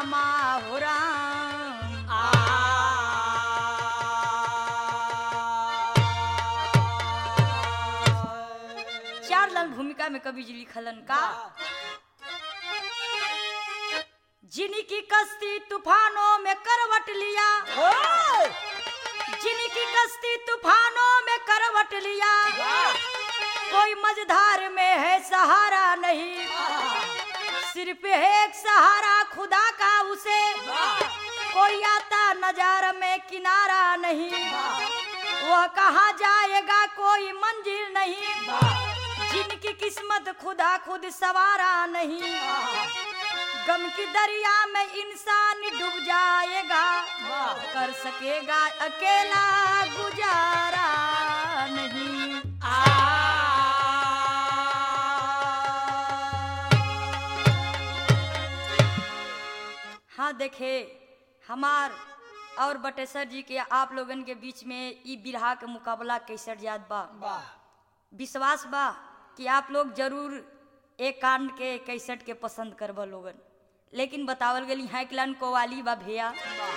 रामा हो राम चार लाल भूमिका में कवि जी लिखलन का जिनकी कश्ती तूफानों में करवट लिया जिनकी कश्ती तूफानों में करवट लिया कोई मझधार में है सहारा नहीं सिर्फ एक सहारा खुदा का उसे कोई आता नजार में किनारा नहीं वह कहाँ जाएगा कोई मंजिल नहीं जिनकी किस्मत खुदा खुद सवारा नहीं गम की दरिया में इंसान डूब जाएगा कर सकेगा अकेला गुजारा नहीं हाँ देखे हमार और बटेसर जी के आप लोगन के बीच में ई बिरहा के मुकाबला कैसर जात बा विश्वास बा कि आप लोग जरूर एक कांड के कैसेट के पसंद करब लोगन लेकिन बतावल गई है कि कोवाली बा भैया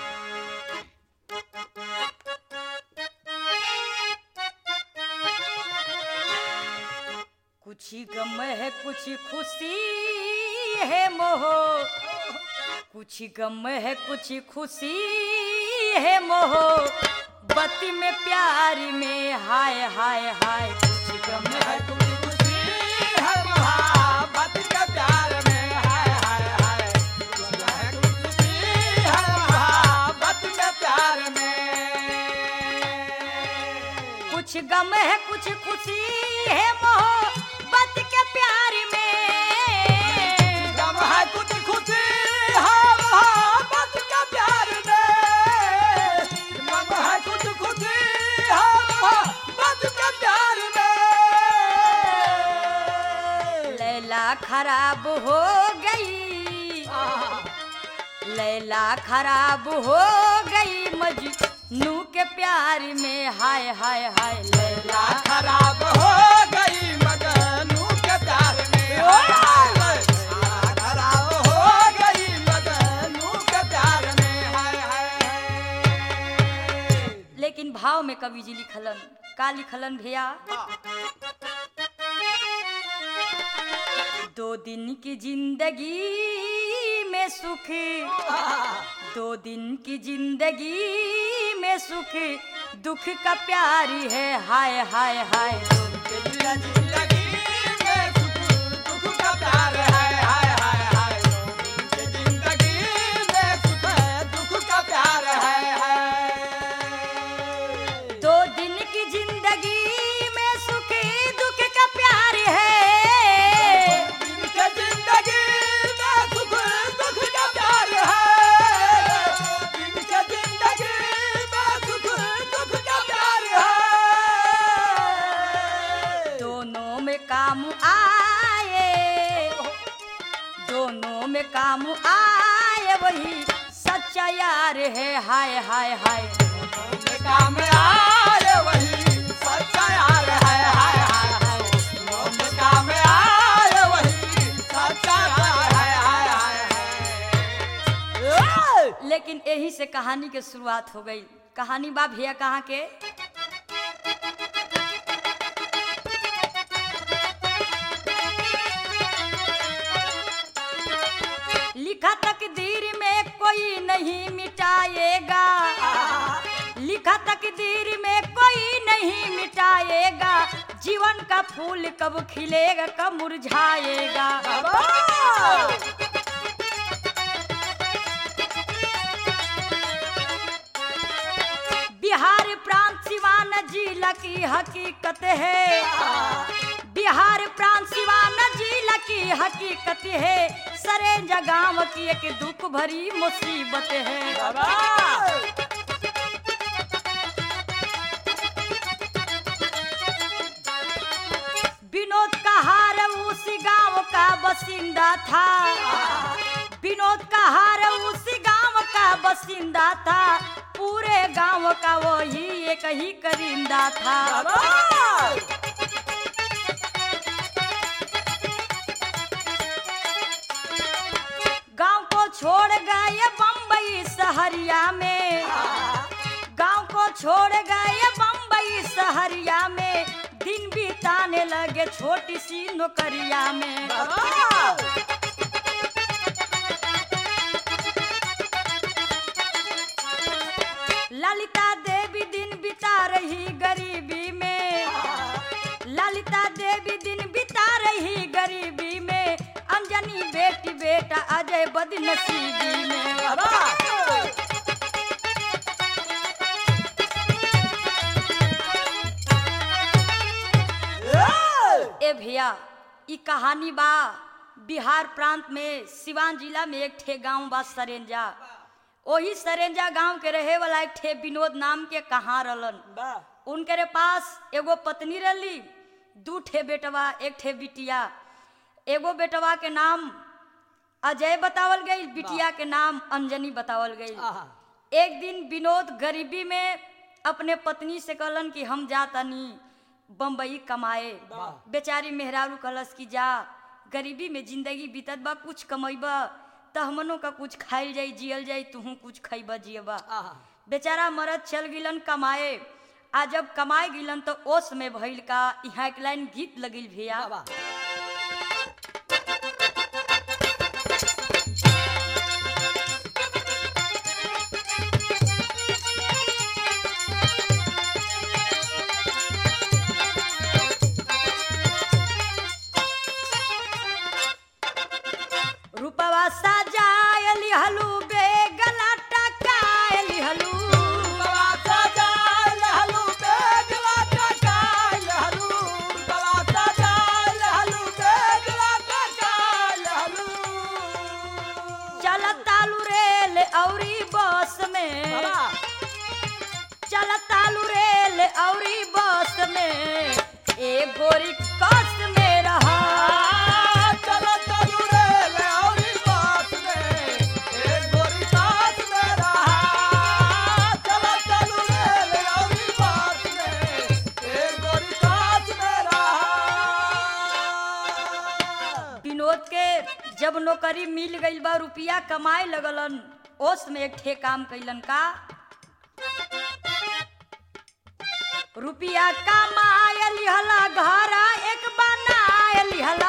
कुछ गम है कुछ खुशी है मोह कुछ गम है कुछ खुशी है मोह बत्ती में प्यार में हाय हाय हाय कुछ गम है कुछ गम है कुछ खुशी है मोह बत के प्यार में लैला खराब हो गई लैला खराब हो गई मजनू के प्यार में हाय हाय हाय लैला खराब हो गई मगनू के प्यार में खराब हो गई मगनू के प्यार में हाय हाय लेकिन भाव में कवि जी लिखलन का लिखलन भैया दो दिन की जिंदगी में सुख दो दिन की जिंदगी में सुख दुख का प्यारी है हाय हाय हाय जिंदगी में सुख दुख का प्यार है हाय हाय हाय जिंदगी में सुख दुख का प्यार है हाय दो दिन की जिंदगी में सुख दुख का प्यार है इनके जिंदगी में सुख दुख का प्यार है इनके जिंदगी में सुख दुख का प्यार है दोनों में काम आए दोनों में काम आए वही सच्चा यार है हाय हाय हाय काम आए वही सच्चा यार है हाय हाय हाय मोम काम आए वही सच्चा यार है हाय हाय हाय लेकिन यही से कहानी के शुरुआत हो गई कहानी बा भैया कहाँ के लिखा तकदीर में कोई नहीं मिटाएगा लिखा तकदीर में कोई नहीं मिटाएगा जीवन का फूल कब खिलेगा कब मुरझाएगा बिहार प्रांत सिवान जिला की हकीकत है बिहार प्रांत सिवान जिला की हकीकत है सरे जगाव की एक दुख भरी मुसीबत है विनोद का हार उस गांव का बसिंदा था विनोद का हार उस गांव का बसिंदा था पूरे गांव का वही एक ही करिंदा था गांव को छोड़ गए बम्बई सहरिया में गांव को छोड़ गए बम्बई सहरिया में दिन बिताने लगे छोटी सी नौकरिया में ललिता देवी दिन बिता रही गरीबी में ललिता देवी दिन बिता रही गरीबी में अंजनी बेटी बेटा अजय बदनसीबी में ए भैया ई कहानी बा बिहार प्रांत में सिवान जिला में एक ठे गांव बा सरेंजा ओही सरेंजा गांव के रहे वाला एक ठे विनोद नाम के कहाँ रहलन उनके पास एगो पत्नी रहली दू ठे बेटवा एक ठे बिटिया एगो बेटवा के नाम अजय बतावल गई बिटिया के नाम अंजनी बतावल गई एक दिन विनोद गरीबी में अपने पत्नी से कहलन कि हम जातनी बम्बई कमाए वाह। बेचारी मेहरारू कहलस कि जा गरीबी में जिंदगी बीतत बा कुछ कमैब त हमनों का कुछ खाइल जाई जियल जाई तुहू कुछ खैब जियबा बेचारा मरद चल गिलन कमाए आ जब कमाए गिलन तो ओस में भइल का यहाँ एक लाइन गीत लगिल भैया रूपवा सजाय लिहलू बेगला टकाय लिहलू चलत तालू रेल औरी बस में चलत तालू रेल औरी बस में ए गोरी कस में रहा विनोद के जब नौकरी मिल गईल बा रुपया कमाए लगलन ओस में एक ठे काम कैलन का रुपया कमाए लिहला घर एक बनाए लिहला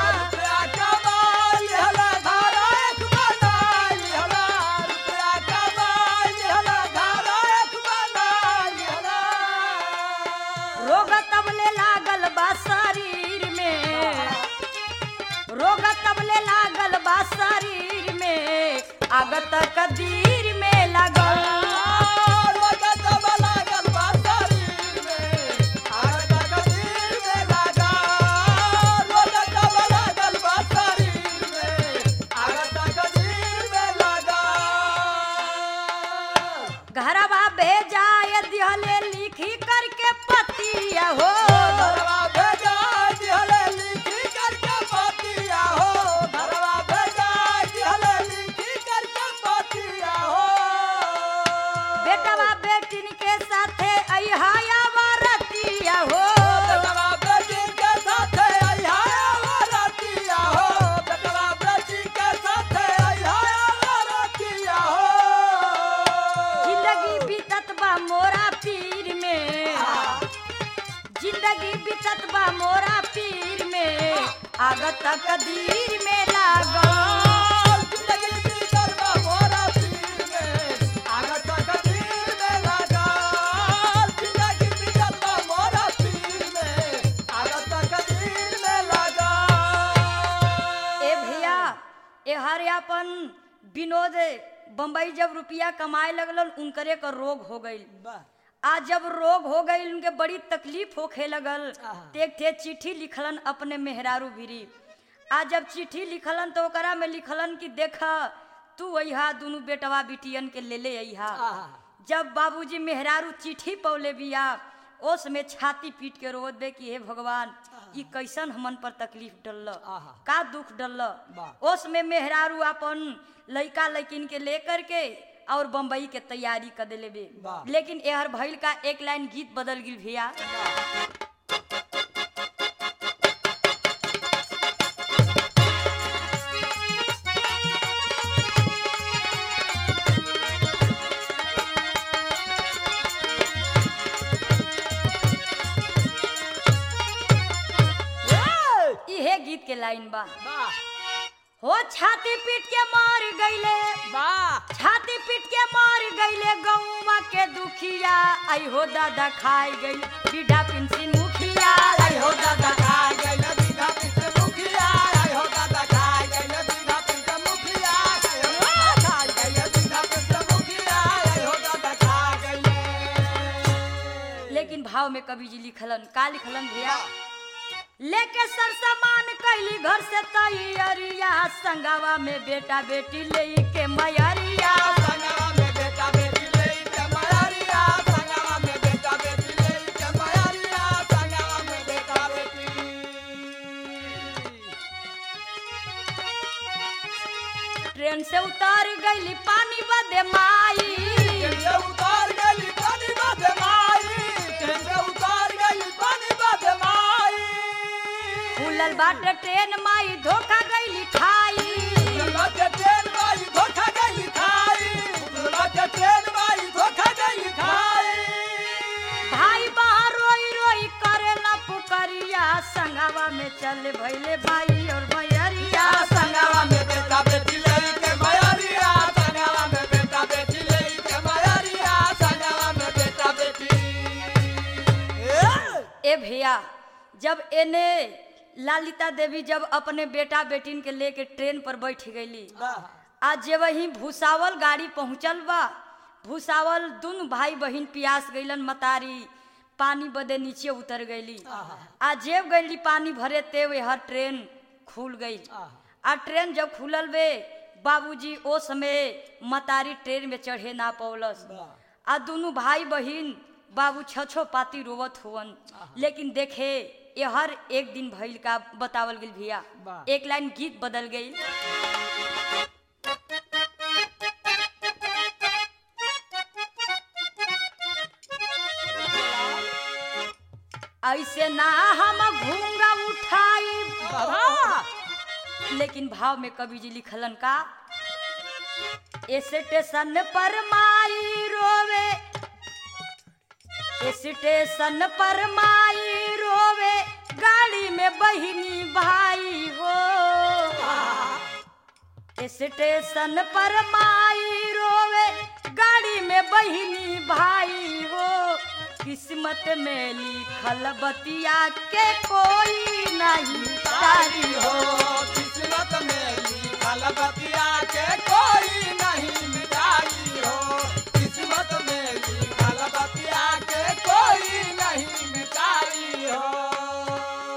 रोग तबले लागल बा शरीर में रोग तबले लागल बा शरीर में आगत कदीर में लागल घरवा भेजाए दिहले लिखी करके पतिया हो बेटवा बेटिन के साथे अहाया वरतिया हो जिंदगी बीतत बा मोरा पीर में जिंदगी बीतत बा मोरा पीर में आगत कदीर में लागल ए भैया ए हर अपन विनोद बम्बई जब रुपया कमाए लगलन उनकरे का रोग हो गई आज जब रोग हो गई उनके बड़ी तकलीफ होखे लगल आहा। एक थे चिट्ठी लिखलन अपने मेहरारू भिरी आज जब चिट्ठी लिखलन तो ओकरा में लिखलन कि देख तू अहा दोनों बेटवा बिटियन के ले ले अहा जब बाबूजी मेहरारू चिट्ठी पौले बिया ओस में छाती पीट के रोत दे कि हे भगवान ई कैसन हमन पर तकलीफ डल आहा। का दुख डल वाह। ओस में मेहरारू अपन लइका लइकिन के लेकर के और बम्बई के तैयारी कर दिले बे वाह। लेकिन एहर भइल का एक लाइन गीत बदल गिल भैया के लाइन बा वाह हो छाती पीट के मार गईले वाह छाती पीट के मार गईले गौवा के दुखिया आई हो दादा खाई गई बीढ़ा पिंसिन मुखिया आई हो दादा खाय गइल दीदा पिते मुखिया आई हो दादा खाय गइल दीदा पिते मुखिया आई हो दादा खाय गइल दीदा पिते मुखिया आई हो दादा खाय गइल लेकिन भाव में कवि जी लिखलन का लिखलन भैया लेके सर सामान कैली घर से तैयारिया संगवा में बेटा बेटी ले के मैरिया संगवा में बेटा बेटी ले के मारिया संगवा में बेटा बेटी ले के मारिया संगवा में बेटा बेटी ट्रेन से उतार गईली पानी बदे माई केंद्र उतार गली पानी बाधे माई केंद्र उतार गली पानी बाधे माई खुलल बाटे ट्रेन माई धोखा गईली खाई उगलबाटे ट्रेन माई धोखा गली खाई उगलबाटे ट्रेन माई धोखा गली खाई भाई बाहर रोई रोई करेला पुकरिया संगवा में चल भैले भाई और मैरिया संगवा में बेटा बेटी ले के मायारिया संगवा में बेटा बेटी ले के मायारिया संगवा में बेटा बेटी ए ए भैया जब एने लालिता देवी जब अपने बेटा बेटिन के लेके ट्रेन पर बैठ गईली आज जे वही भूसावल गाड़ी पहुंचल बा भूसावल दुनु भाई बहिन पियास गईलन मतारी पानी बदे नीचे उतर गईली आ जेब गईली पानी भरे ते वे हर ट्रेन खुल गई आ ट्रेन जब खुलल बे बाबूजी ओ समय मतारी ट्रेन में चढ़े ना पौलस आ दुनु भाई बहिन बाबू छछो पाती रोवत हुवन लेकिन देखे ये हर एक दिन भइल का बतावल गई भैया वाह। एक लाइन गीत बदल गई ऐसे ना हम घूंगा उठाई लेकिन भाव में कवि जी लिखलन का स्टेशन पर माई रोवे स्टेशन पर माई रोवे गाड़ी में बहिनी भाई हो स्टेशन पर माई रोवे गाड़ी में बहिनी भाई हो किस्मत में लिखल बतिया के कोई नहीं तारी हो किस्मत में लिखल बतिया के कोई नहीं मिटाई हो किस्मत में लिखल बतिया के कोई नहीं मिटाई हो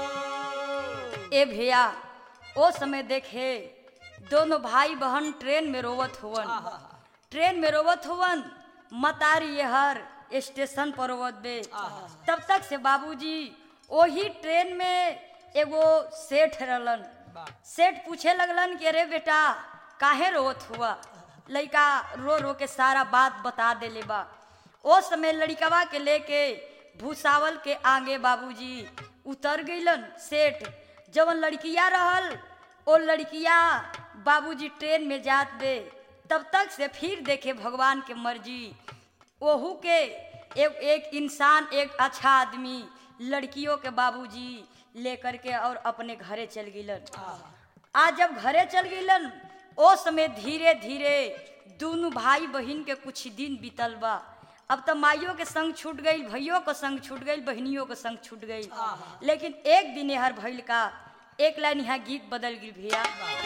ए भैया ओ समय देखे दोनों भाई बहन ट्रेन में रोवत हुवन ट्रेन में रोवत हुवन मतारी ये हर स्टेशन पर रोवत बे तब तक से बाबूजी ओही ट्रेन में एगो सेठ रहलन सेठ पूछे लगलन कि अरे बेटा काहे रोवत हुआ लड़का रो रो के सारा बात बता देले बा ओ समय लड़कवा के लेके भूसावल के आगे बाबूजी उतर गईलन सेठ जवन लड़किया रहल ओ लड़किया बाबूजी ट्रेन में जात बे तब तक से फिर देखे भगवान के मर्जी ओहू के एक एक इंसान एक अच्छा आदमी लड़कियों के बाबूजी लेकर के और अपने घरे चल गिलन आज जब घरे चल गिलन ओ समय धीरे धीरे दोनों भाई बहन के कुछ दिन बीतल बा अब तो माइयों के संग छूट गई भैयों के संग छूट गई बहनियों के संग छूट गई लेकिन एक दिन हर भइल का एक लाइन यहाँ गीत बदल गई भैया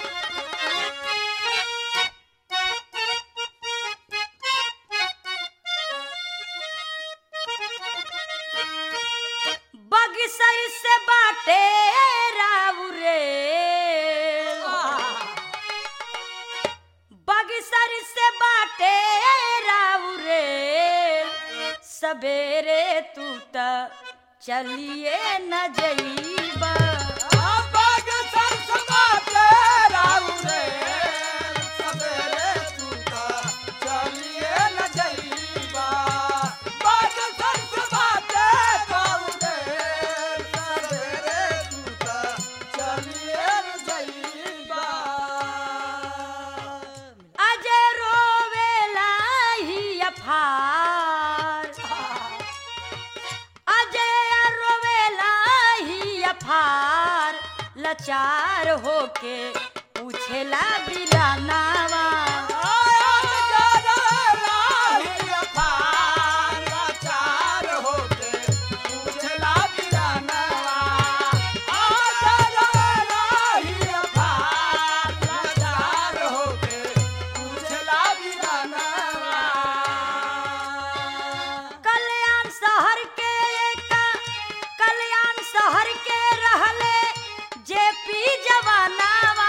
बगसर से बाटे राउरे बगसर से बाटे राउरे सवेरे तू त चलिए न जईबा बाग सरसबा के राउ रे सवेरे तू का चलिए न जईबा बाग सरसबा के राउ रे सवेरे तू का चलिए न जईबा अजय रोवेला ही अफार अजय रोवेला ही लाचार होके पूछेला बिरानावा कल्याण शहर के एक कल्याण शहर के रहले जेपी जवानावा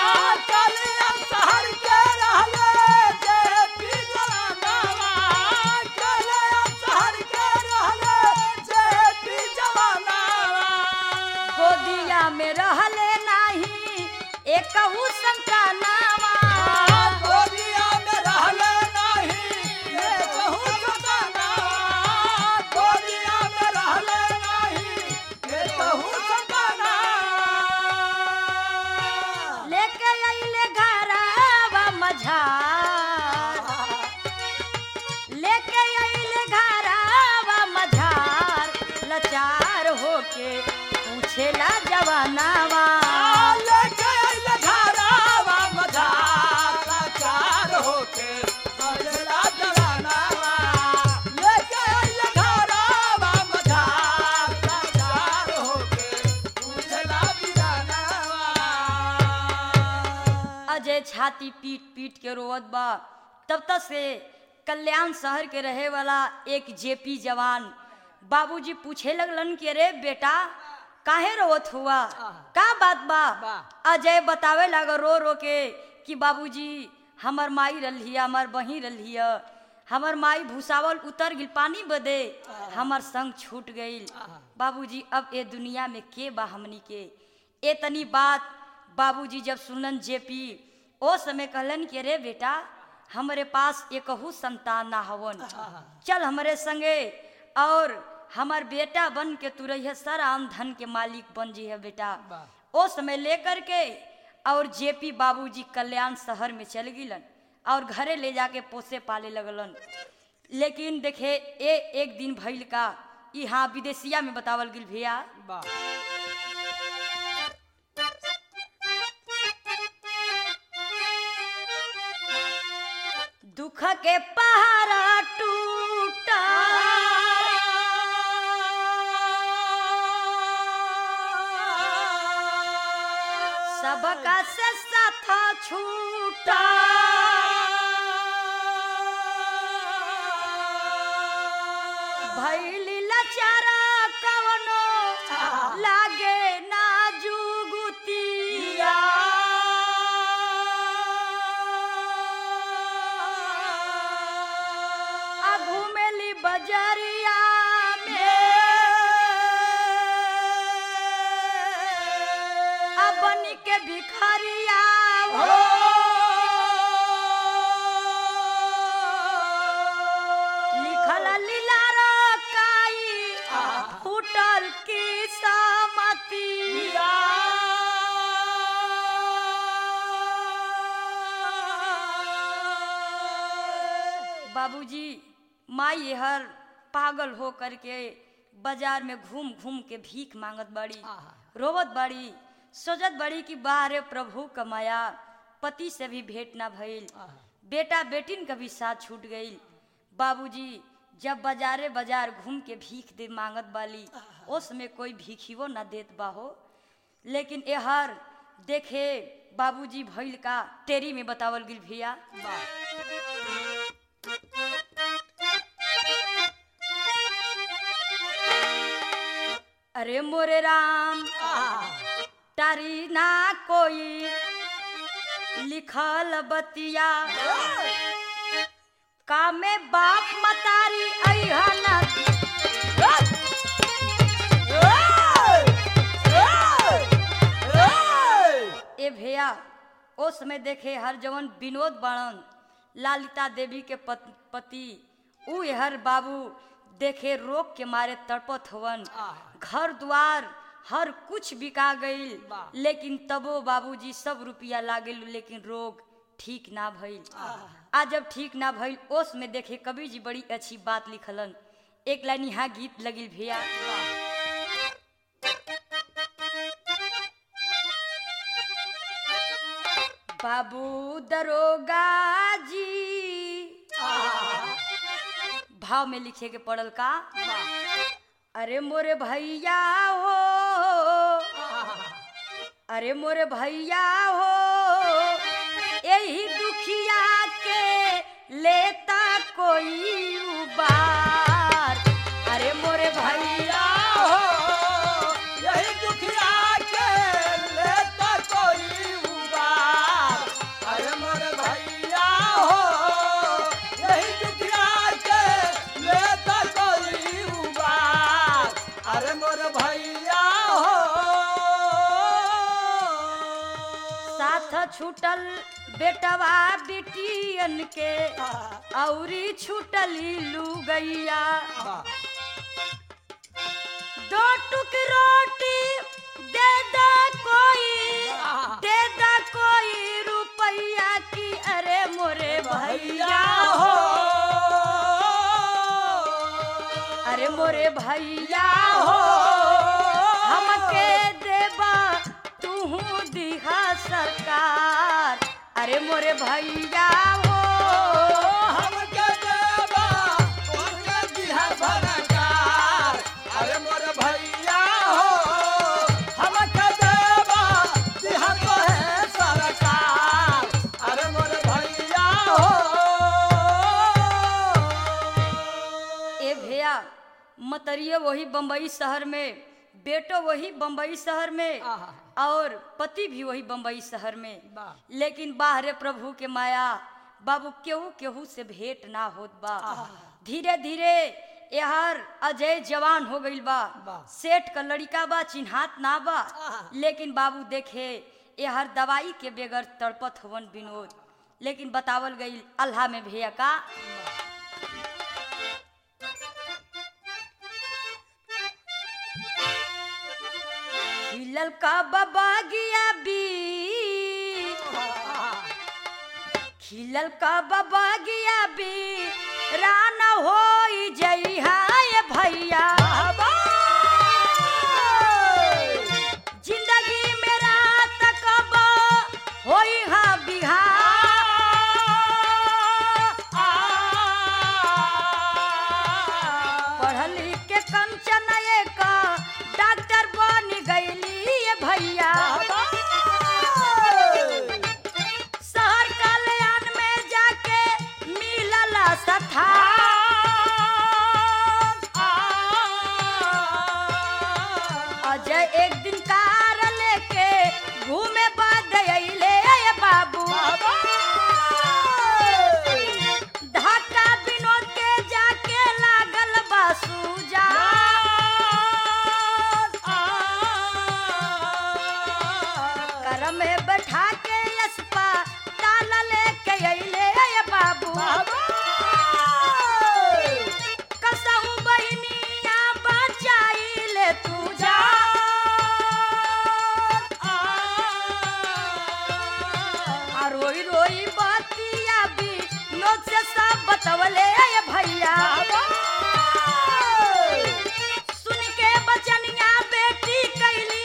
गोदिया में रहले नाही एकहू संतानावा लेके अइले घरवा मझार लेके अइले घरवा मझार लाचार होके पूछेला जवानावा अजय छाती पीट पीट के रोवत बा तब तक से कल्याण शहर के रहे वाला एक जेपी जवान बाबूजी पूछे लगलन कि अरे बेटा काहे रोवत हुआ का बात बा बा। अजय बतावे लगा रो रो के कि बाबूजी हमर माई रलिया हमर बही रलिया हमर माई भूसावल उतर गिल पानी बदे हमर संग छूट गईल बाबूजी अब ए दुनिया में के बा हमनी के ए तनी बात बाबूजी जब सुनलन जेपी ओ समय कहलन कि अरे बेटा हमरे पास एकहू संतान ना हवन चल हमरे संगे और हमार बेटा बन के तू रहिए सर आम धन के मालिक बन जी है बेटा ओ समय लेकर के और जेपी बाबूजी कल्याण शहर में चल गिलन और घरे ले जाके पोसे पाले लगलन लेकिन देखे ए एक दिन भइल का यहाँ विदेशिया में बतावल गिल भैया दुख के पहाड़ा टूटा सबका से साथ छूटा भैली लचारा कवनो लागे ना जुगुतिया आ घुमेली बजरिया में आ बनी के भिखरिया हो लिखल लीला रकाई फूटल की समतिया बाबूजी माई हर पागल हो करके बाजार में घूम घूम के भीख मांगत बड़ी रोवत बड़ी सोचत बड़ी कि बाहरे प्रभु कमाया पति से भी भेंट ना भइल बेटा बेटिन का भी साथ छूट गई बाबूजी जब बाजारे बाजार घूम के भीख दे मांगत बाली उसमें कोई भीखियो ना देत बाहो लेकिन एहर देखे बाबूजी भइल का तेरी में बतावल गिल भैया अरे मोरे राम तारी ना कोई लिखल बतिया का में बाप मतारी अहना ए भैया ओ समय देखे हर जवन विनोद बड़न लालिता देवी के पत, पति उ हर बाबू देखे रोग के मारे तड़पत हवन घर द्वार हर कुछ बिका गईल लेकिन तबो बाबूजी सब रुपया लागल लेकिन रोग ठीक ना भइल आ जब ठीक ना भइल ओस में देखे कबीर जी बड़ी अच्छी बात लिखलन एक लाइन यहाँ गीत लगिल भैया बाबू दरोगा जी भाव में लिखे के पड़ल का अरे मोरे भैया हो अरे मोरे भैया हो यही दुखिया के लेता कोई उबार अरे मोरे भैया यही दुखिया के लेता कोई उबार अरे मोरे भैया हो यही दुखिया के लेता कोई उबार अरे मोरे भैया हो साथ छूटल बेटवा बेटियन के औरी छूटली लुगैया दो टुक रोटी दे दा कोई दे दा कोई रुपैया की अरे मोरे भैया हो अरे मोरे भैया हो हमके देबा तू दिहा सरकार अरे मोरे भैया हो हमके देबा तोहके दिहा सरकार अरे मोर भैया हो हमके देबा दिहा तोहे सरकार अरे मोर भैया हो ए भैया मतरिये वही बम्बई शहर में बेटो वही बम्बई शहर में आहा। और पति भी वही बम्बई शहर में वाह। लेकिन बाहरे प्रभु के माया बाबू केहू केहू से भेंट ना होत बा धीरे धीरे यहर अजय जवान हो गईल बा वाह। सेठ का लड़का बा चिन्हात ना बा आहा। लेकिन बाबू देखे यहर दवाई के बेगर तड़पत हवन विनोद लेकिन बतावल गई अल्लाह में भैया का खिलल का बाबा गिया बी खिलल का बाबा गिया बी राना हो जइहा ये भैया जिंदगी में रात कब होई हा बिहार पढ़ल लिख के कंचन एक डॉक्टर बन गईली ये भैया शहर कल्याण में जाके मिलला सथा अजय एक दिन कार लेके घूमे बाद अइले ये बाबू ढाका विनोद के जाके लागल बासूजा कर में बैठा के यसपा ताला लेके अइले ये बाबू कसहू बहिनिया बचाई ले तू जा आ रोई रोई बातिया भी नोट से सब बतवले ये भैया सुन के बचनिया बेटी कैली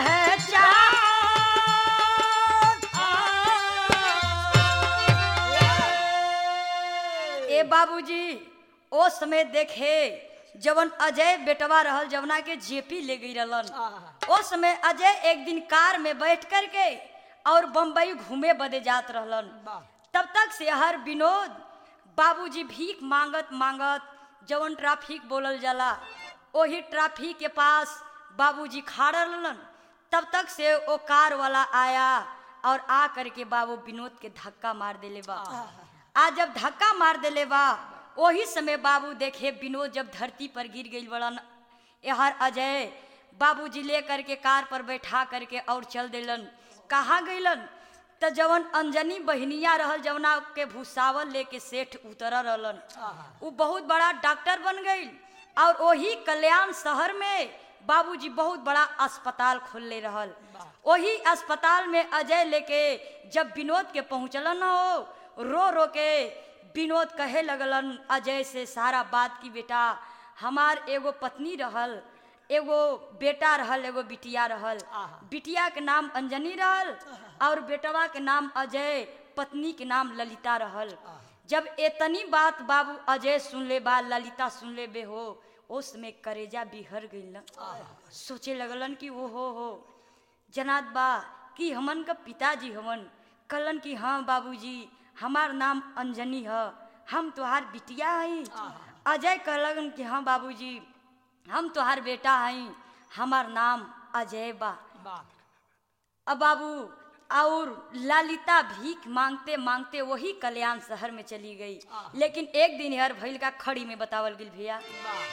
पहचान ए बाबूजी ओ समय देखे जवन अजय बेटवा रहल जवना के जेपी ले गई रहलन ओ समय अजय एक दिन कार में बैठ कर के और बम्बई घूमे बदे जात रहलन तब तक से हर विनोद बाबूजी भीख मांगत मांगत जवन ट्रैफिक बोलल जाला ओही ट्रैफिक के पास बाबूजी खड़ा रहलन तब तक से ओ कार वाला आया और आ करके बाबू विनोद के धक्का मार देले बा आज जब धक्का मार देले बा वही समय बाबू देखे विनोद जब धरती पर गिर गई बड़न यहर अजय बाबूजी ले करके कार पर बैठा करके और चल देलन कहाँ गईलन त जवन अंजनी बहनिया रहल जवना के भूसावल लेके सेठ उतर रहलन उ बहुत बड़ा डॉक्टर बन गई और वही कल्याण शहर में बाबूजी बहुत बड़ा अस्पताल खोलले रहल वही अस्पताल में अजय लेके जब विनोद के पहुंचलन हो रो रो के विनोद कहे लगलन अजय से सारा बात की बेटा हमार एगो पत्नी रहल एगो बेटा रहल एगो बिटिया रहल आहा। बिटिया के नाम अंजनी रहल और बेटवा के नाम अजय पत्नी के नाम ललिता रहल जब एतनी बात बाबू अजय सुन ले बा ललिता सुन ले बे हो उस में करेजा बिहर गइल सोचे लगलन कि वो हो हो जनात बा कि हमन का पिताजी हमन कहलन कि हाँ बाबूजी हमार नाम अंजनी है हम तोहार बिटिया हई अजय कहलन कि हाँ बाबूजी हम तोहार बेटा हई हमार नाम अजय बा वाह अब बाबू और ललिता भीख मांगते मांगते वही कल्याण शहर में चली गई लेकिन एक दिन हर भैल का खड़ी में बतावल गिल भैया वाह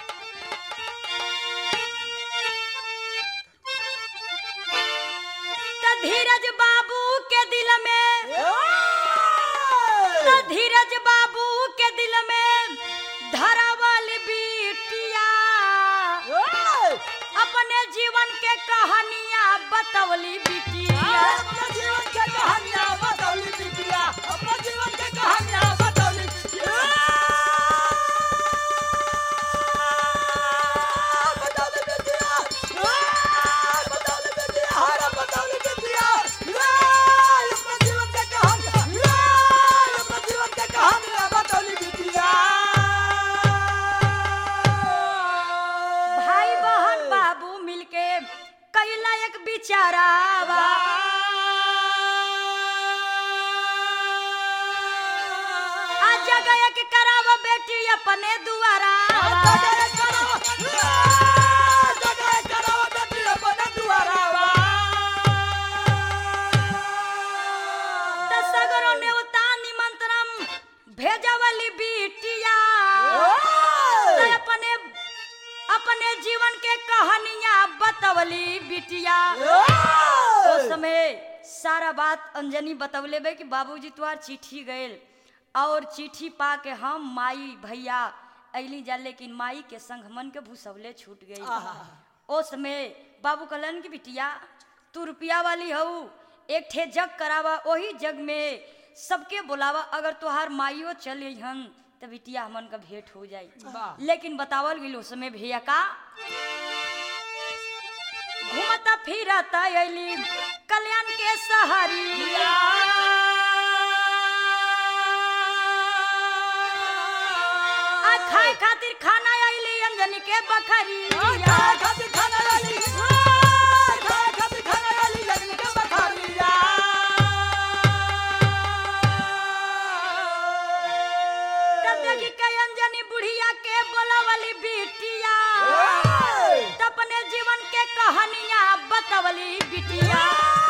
त धीरज बाबू के दिल में त धीरज बाबू के दिल में धरावल बिटिया अपने जीवन के कहानियां बतवली बिटिया अपना जीवन के कहानियां बतौली बिटिया अपना जीवन के कहानियां बतौली बिटिया बतौली बिटिया बतौली बिटिया हरा बतौली बिटिया अपना जीवन के कहानियां अपना जीवन के कहानियां बतौली बिटिया भाई बहन बाबू मिलके कैला एक बिचारावा आ जगह एक करावा बेटी अपने दुआरा त सगरो नेवता निमंत्रण भेजवली बिटिया त अपने अपने जीवन के कहानियां बतवली बिटिया उस समय सारा बात अंजनी बतवले बे कि बाबूजी तुहार चिट्ठी गइल और चिट्ठी पा के हम माई भैया अली जा लेकिन माई के संग हमन के भूसवले छूट गई उस समय बाबू कहलन कि बिटिया तू रुपया वाली हऊ एक ठे जग करावा वही जग में सबके बुलावा अगर तुहार माइयो चल हन तो बिटिया हमन का भेंट हो जाई वाह। लेकिन बतावल गिल उस समय भैया का घूमता फिरता अली कल्याण के सहारी आ खाए खातिर खाना अली अंजनी के बखरी तब देखी के अंजनी बुढ़िया के बोलावली बिटिया त अपने जीवन के कहानियां बतवली बिटिया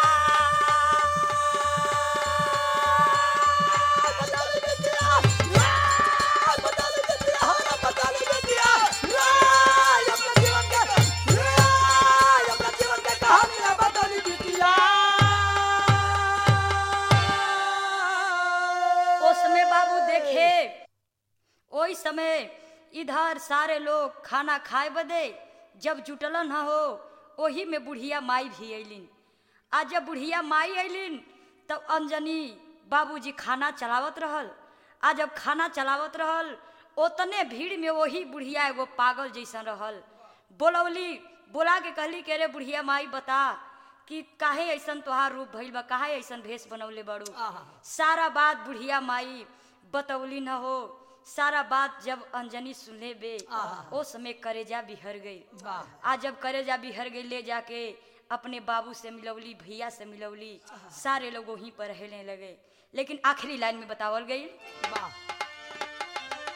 उस समय बाबू देखे ओई समय इधर सारे लोग खाना खाए बदे जब जुटलन न हो ओही में बुढ़िया माई भी अलिन आ जब बुढ़िया माई अलिन तब अंजनी बाबूजी खाना चलावत रहल आ जब खाना चलावत रहल ओतने भीड़ में वही बुढ़िया एगो पागल जैसन रहल बोलौली बोला के कहली के रे बुढ़िया माई बता कि काहे ऐसन तोहार रूप भइल बा काहे ऐसन भेष बनौले बाड़ू आहा। सारा बात बुढ़िया माई बतौली न हो सारा बात जब अंजनी सुनले बे आहा। ओ समय करेजा बिहर गई वाह। आ जब करेजा बिहर गई ले जाके अपने बाबू से मिलौली भैया से मिलौली सारे लोग वहीं पर रहने लगे लेकिन आखिरी लाइन में बतावल गई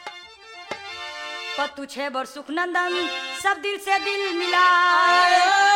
पतु छे बर सुखनंदन सब दिल से दिल मिला